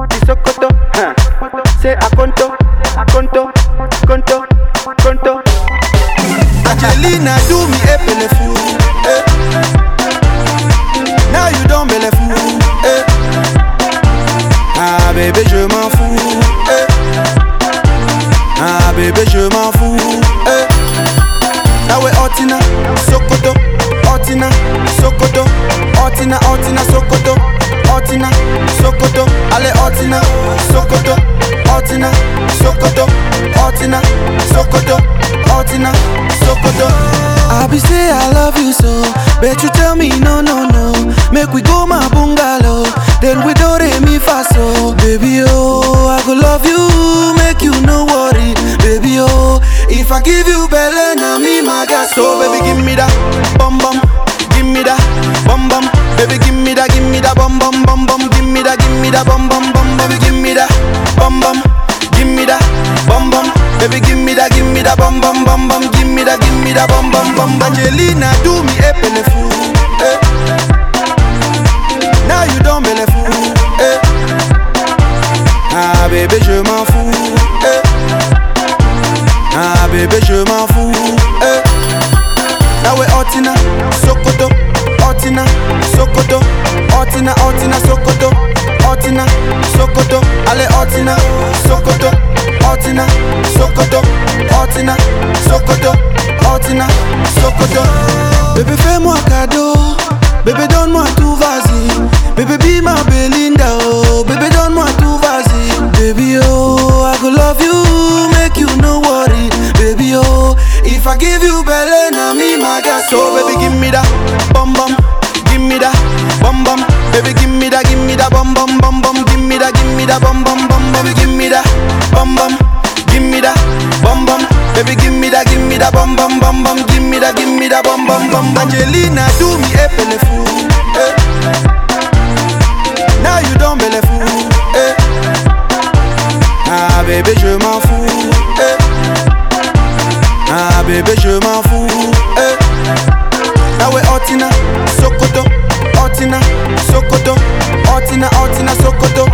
the Sokoto, huh? Say Akonto, Akonto, Konto, Konto. Angelina do me a belleful. Eh. Now you don't belleful. Eh. Ah bébé je m'en fous. Eh. Ah bébé je m'en fous. Eh. Now we Otina, Sokoto, Otina, Sokoto, Otina, Otina, Sokoto, Otina, Sokoto, allez Otina, Sokoto, Otina, Sokoto, Otina, Sokoto, Otina, Sokoto. I be say I love you so, bet you tell me no no no. Make we go my bungalow, then we do re mi fa so. Baby oh, I go love you, make you no worry, baby oh. If I give you belly, na me my gas. So baby give me that bum bum, give me that bum bum. Baby give me that, give me that bum bum bum bum. Give me that, give me that bum bum bum. Baby give me that bum bum, give me that bum bum. Baby give me that, give me that bum bum bum bum. Give me that, give me that bum bum bum. Angelina do me a belleful. Eh. Now you don't belleful. Eh. Ah bébé je m'en fous. Eh. Ah bébé je m'en fous. Eh. Now we Otina, Sokoto, Otina, Sokoto, Otina, Otina, Sokoto, Otina, Sokoto, allez Otina, Sokoto, Otina, Sokoto, Otina, Sokoto, Otina, Sokoto. Bébé fais-moi cadeau, bébé donne-moi tout vas-y, bébé be ma Belinda oh, bébé donne-moi tout vas-y, baby oh, I go love you, make you no worry, baby oh, if I give you belly, na me my gas. So baby give me that bum bum, give me that bum bum, baby give me that, give me that bum bum bum bum, give me that, give me that bum bum bum, baby give me that bum bum, give me that bum bum, baby give me that, give me that bum bum bum bum, give me that, give me that bum bum bum. Angelina do me a belleful, eh. Now you don't belleful, eh. Ah bébé je m'en fous, eh. Ah bébé je m'en fous eh. Now we Otina, Sokoto, Otina, Sokoto, Otina, Otina, Sokoto,